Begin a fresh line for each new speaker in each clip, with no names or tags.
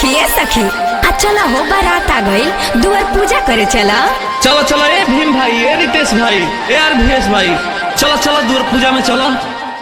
सखी ए सखी आ चला हो बारात आ गइल दुआर पूजा करे चला
चलो चलो ए भीम भाई ए रितेश भाई ए आर भीएस भाई चलो चलो दूर पूजा में चलो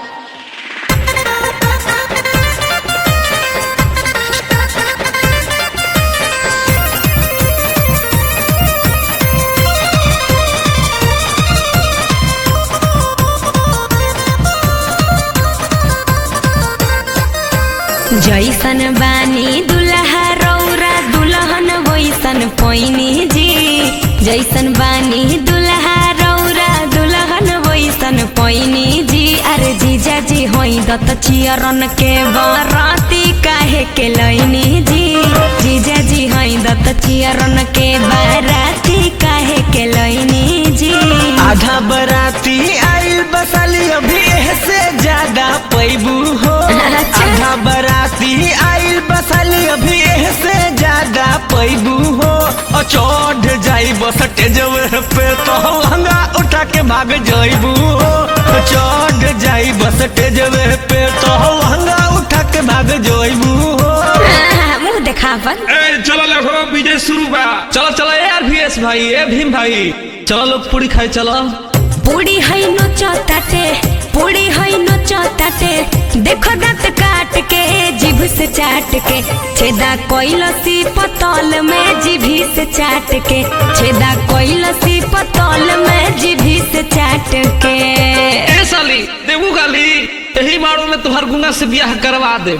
जैसन बानी दुल्हा रौरा दुल्हन वैसन पैनी जी जैसन बानी दुल्हा रौरा दुल्हन वैसन पैनी जी अरे जीजा जी होई दत चियरन के बाराती काहे के लैनी जी जीजा जी होई दत चियरन के बाराती काहे के लैनी जी
आधा बराती आइल बसाली अभी से ज्यादा पैबू हो
अच्छा।
आधा बराती आइल बसाली अभी से ज्यादा पैबू हो और चढ़ जाई बस टेजवे पे तो लहंगा उठा के भाग जाइबू हो चढ़ जाई बस टेजवे पे तो लहंगा उठा के भाग जाइबू हो
आहा, मुंह देखावन
ए चलो देखो विजय शुरू बा चलो चलो ए आर भीएस भाई ए भीम भाई चलो लोग पूरी खाए चलो
पूरी है नोचताटे पूरी है नोचताटे देखो दांत काट के जीभ से चाट के छेदा कोइलसी पतल में जीभी से चाट के छेदा कोइलसी पतल में जीभी से चाट के
ए साली देबू गाली यही मारो में तुहार गुंगा से ब्याह करवा दे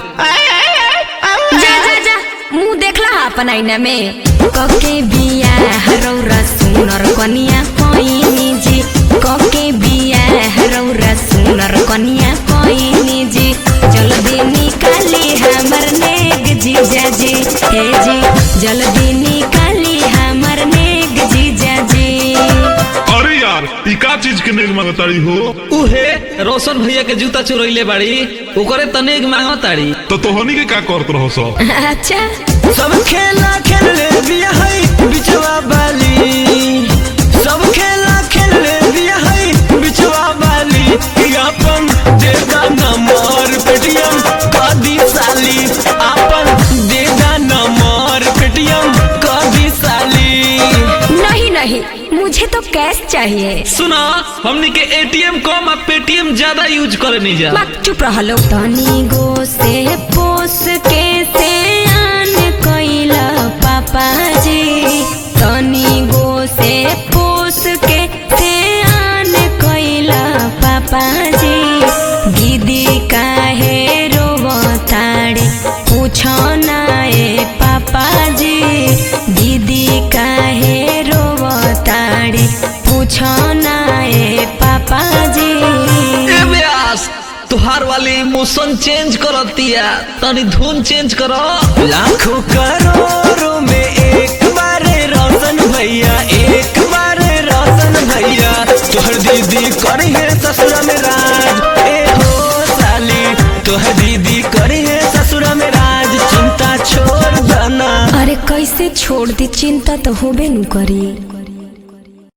जा जा जा मुंह देखला हा अपन आईना में कके बिया हरौरा सुनर कनिया कोइनी जी कके बिया हरौरा सुनर कनिया कोइनी जी जल्दी निकाली हमर नेग जीजा जी हे जी जल्दी निकाली हमर नेग जीजा जी
अरे यार ई का चीज के नेग मांगताड़ी हो
उहे रोशन भैया के जूता चुरैले बाड़ी ओकरे तनेक मांगताड़ी
तो तोहनी के का करत रहो सो
अच्छा
सब खेला खेल ले बिया है बिचवा बाली सब खेला खेल ले बिया है बिचवा बाली ई अपन देगा नंबर पेटीएम कदी साली अपन देगा नंबर पेटीएम कदी साली
नहीं नहीं मुझे तो कैश चाहिए
सुना हमनी के एटीएम कम आ पेटीएम ज्यादा यूज करे नहीं जा
मत चुप रहो तनी गो से पोस के से आन कैला पापा जी तनी गो से पोस के से आन कैला पापा जी दीदी काहे रोवताड़े पूछो ना ए पापा जी दीदी काहे रोवताड़े पूछो ना ए पापा जी
ए व्यास तुहार वाली इमोशन चेंज करतिया तनी धुन चेंज करो
लाखों करोड़ों में एक बार रोशन भैया एक बार रोशन भैया तोहर दीदी करी है ससुर में राज ए हो साली तोहर दीदी करी है ससुर में राज चिंता छोड़ देना
अरे कैसे छोड़ दी चिंता तो होबे नु करी